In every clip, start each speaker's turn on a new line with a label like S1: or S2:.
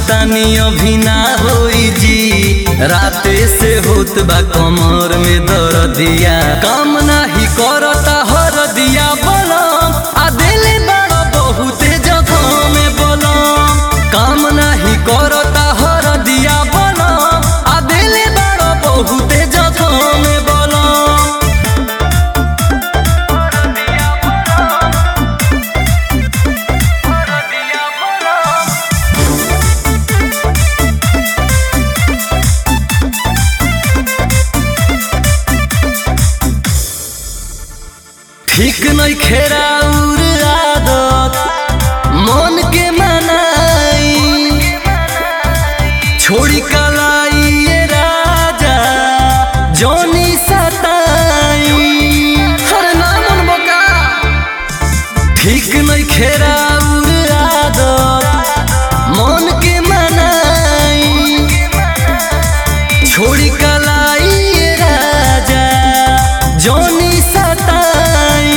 S1: चाहतानी अभी ना होई जी राते से होत बा कमर में दर्दिया काम नाही करता हर दिया बलम आ दिले बड़ा बहुते जगह में बलम काम नाही करता हर दिया बलम आ दिले बड़ा बहुते जगह में बलम ठीक नहीं खेरा उर आदत मन के मनाई छोड़ी कलाई ये राजा जोनी सताई हर नामन बका ठीक नहीं खेरा उर आदत मन के मनाई छोड़ी कलाई ये राजा जोनी सताई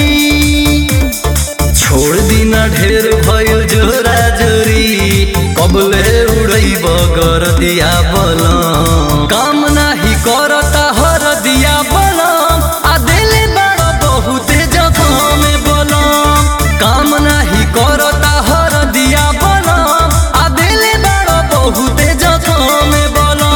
S1: छोड़ दिना ढेर भइल जोरा जोरी कबले उड़ई बगर दिया बलम काम नाही करता हर दिया बलम आ दिले बड़ा बहुते जगह में बलम काम नाही करता हर दिया बलम आ दिले बड़ा बहुते जगह में बलम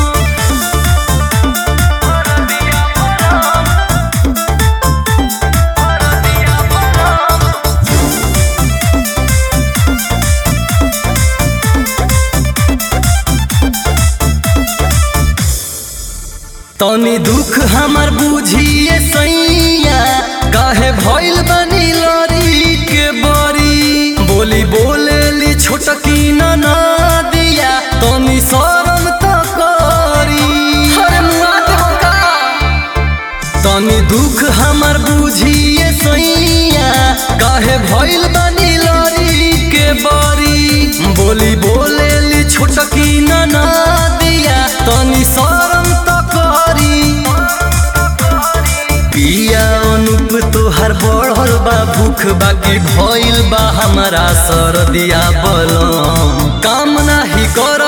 S1: तनी दुख हमर बुझिए सैया काहे भइल बनी लरी के बरी बोली बोलेली छोटकी ना दिया तनी शरम त करी हरे मुआ देवका तनी दुख हमर बुझिए सैया काहे भइल बनी लरी के बरी बोली बोलेली छोटकी ना दिया तनी शरम त करी पिया अनुप तोहर बढ़ल बा भूख बाकी भइल बा हमारा सरदिया बलम काम नाही कर